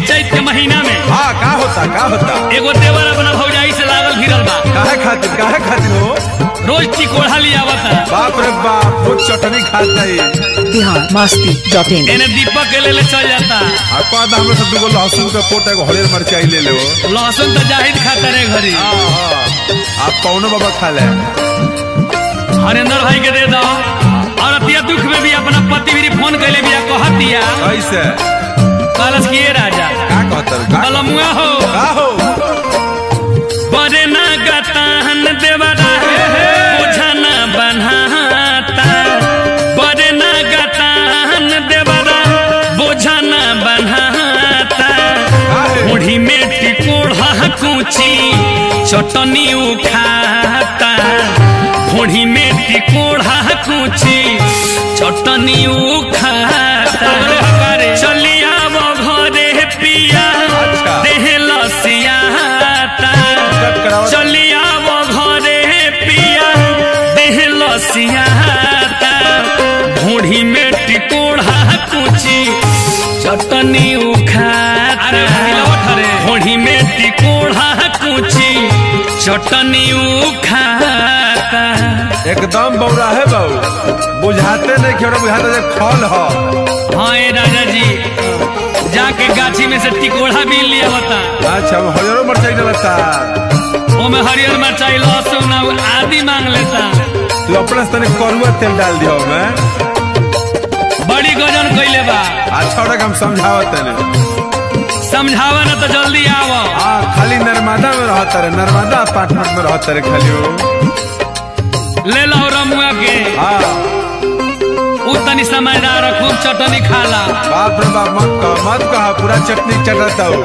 चैत के महीना में हाँ का होता का होता एगो देवर अपना भौजाई से लागल भिड़ल बा काहे खातिर काहे खातिर हो रोज चिकोढ़ा लिया आवता बाप रे बाप वो चटनी खाता है बिहार मस्ती डॉट इन एने दीपक के लेले चल जाता आ कह दा हमरा सब दुगो लहसुन के पोट एगो हरियर मिरचाई ले ले हो लहसुन तो जाहिद खाता रे घरी हाँ हाँ आप पौनो बाबा खा ले हरेंद्र भाई के दे दो और अतिया दुख में भी अपना पति भी फोन कैले बिया कहत दिया कैसे कलश किए राजा का कहतर का कलमुआ हो का हो बरे ना गताहन देवरा बुझना बनाता बरे ना गताहन देवरा बुझना बनाता काहे मुढ़ी में टिकोड़ा कुची चटनी उखाता मुढ़ी में टिकोड़ा कुची चटनी उखाता चलिया वो घरे पिया अच्छा। देह लसियाता कट कराओ चलिया वो घरे पिया देह लसियाता भूढ़ी में टिकोड़ा कुची चटनी उखाता भूढ़ी में टिकोड़ा कुची चटनी उखाता एकदम बौरा है बाबू बुझाते नहीं खेड़ा बुझाते जे खल ह हाँ ए राजा जी जाके गाछी में से टिकोड़ा भी लिया होता अच्छा हम हरियरो मिरचाई डलता ओमे हरियर मिरचाई लहसुन और आदि मांग लेता तू अपने से तनी करुआ तेल डाल दियो मैं बड़ी गजन कैले बा अच्छा तक हम समझावत तनी समझावा ना तो जल्दी आवो हाँ खाली नर्मदा में रहता रे नर्मदा अपार्टमेंट में रहता रे खाली हो ले लो रमुआ के हाँ उ तनी समझदार है, खूब चटनी खाला बाप रे बाप मत कह मत कह पूरा चटनी चटता हो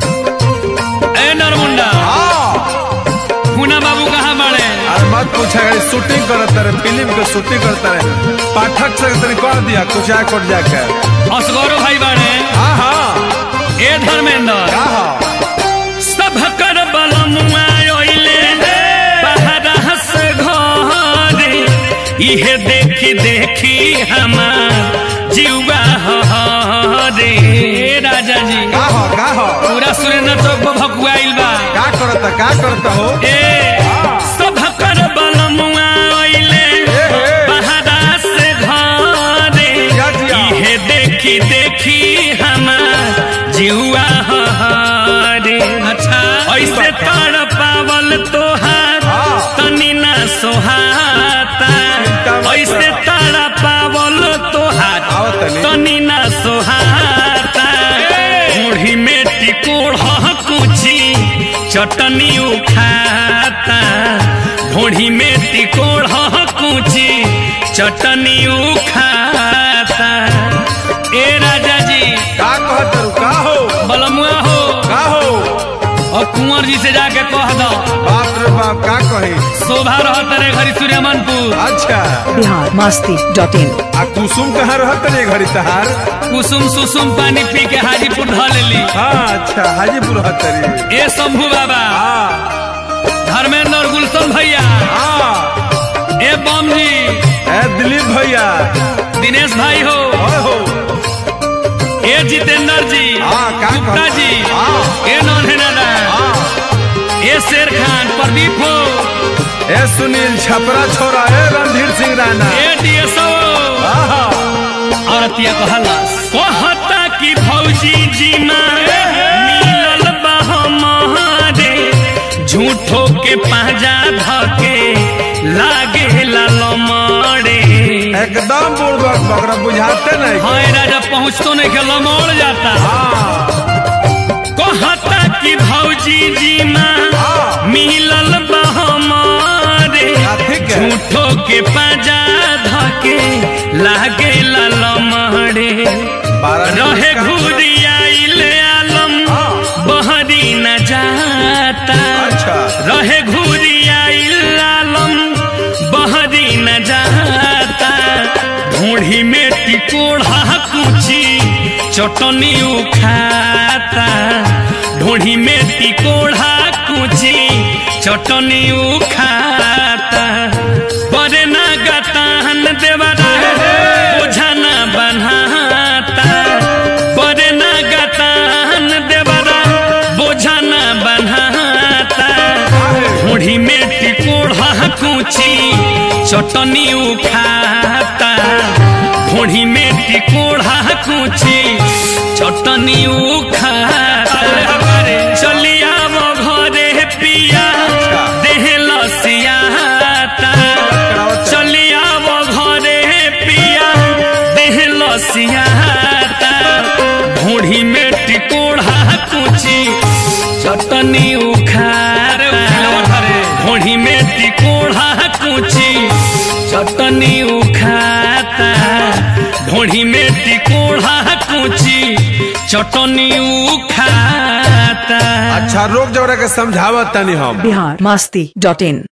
ए नरमुंडा हाँ हुना बाबू कहाँ बड़े अरे मत पूछा गई शूटिंग करता रे फिल्म के शूटिंग करता रे पाठक से तनी कर दिया कुछ आ कोट जाके असगरो भाई बड़े हाँ हाँ ए धर्मेंद्र का हाँ सब कर बलमुआ ओइले बहरा से घरे इहे देखी देखी हमार जीवा हरे राजा जी का हो का हो पूरा सुरेंद्र चौक पर भकुआइल बा का करता का करता हो ए सब कर बलमुआ ओइले ए, ए। बहरा से घरे जिया, जिया। इहे देखी देखी हमार जीवा हरे अच्छा ऐसे तर पावल तोहार हाँ। तनी ना सोहाता चिंता मत ऐसे कर। तर पावल तोहार आओ तनी। तनी ना सोहाता मुढ़ी में टिकोड़ा कुची चटनी उखाता भोड़ी में टिकोड़ा कुची चटनी उखाता ए राजा जी का कहत रू का हो बलमुआ हो का हो और कुंवर जी से जाके कह दो बाप रे बाप का कही शोभा रहत रे घरी सूर्यमनपुर अच्छा बिहार मस्ती डॉट इन आ कुसुम कहाँ रहत रे घड़ी तहार कुसुम सुसुम पानी पी के हाजीपुर ढ लेली हाँ अच्छा हाजीपुर रहत रे ए शंभू बाबा हाँ धर्मेंद्र और गुलशन भैया हाँ ए बम जी ए दिलीप भैया दिनेश भाई हो ओए हो ए जितेंद्र जी हाँ, का गुप्ता कहत? जी हाँ। ए नौनहेनादा हाँ ए शेर खान प्रदीप हो ए सुनील छपरा छोरा ए रणधीर सिंह राणा ए डीएसओ आहा, औरतिया कहला कहता कि भौजी जी माँ मिलल बा हमारे झूठो के पाजा धके लागे लमड़े एकदम बुड़बक बकरा बुझाते नहीं हाँ ए राजा पहुँचतो नहीं के लमड़ जाता हाँ कहता कि भौजी जी माँ हाँ। मिलल बा हमारे हाँ, ठीक है। झूठो के पाजा धके लागे लमड़े बारह दिन रहे का- घूरी आइल आलम हाँ। बहरी न जाता अच्छा। रहे घूरी आइल आलम बहरी न जाता ढूढ़ी में टिकोड़ा कुची चटनी उखाता ढूढ़ी में टिकोड़ा कुची चटनी उखाता बरे ना गताहन देवरा बोझा ना बनाता बरे ना गताहन देवरा चटनी उखाता ढोढ़ी में टिकोड़ा कुची चटनी उखाता चलिया वो घरे पिया देह लसियाता चलिया वो घरे पिया देह लसियाता ढोढ़ी में टिकोड़ा कुची चटनी उखार ढोढ़ी में टिकोड़ा कुची चटनी उखाता ढोढ़ी में टिकोड़ा कुची चटनी उखाता अच्छा रोक जवरा के समझावत तनी हम बिहार मस्ती डॉट इन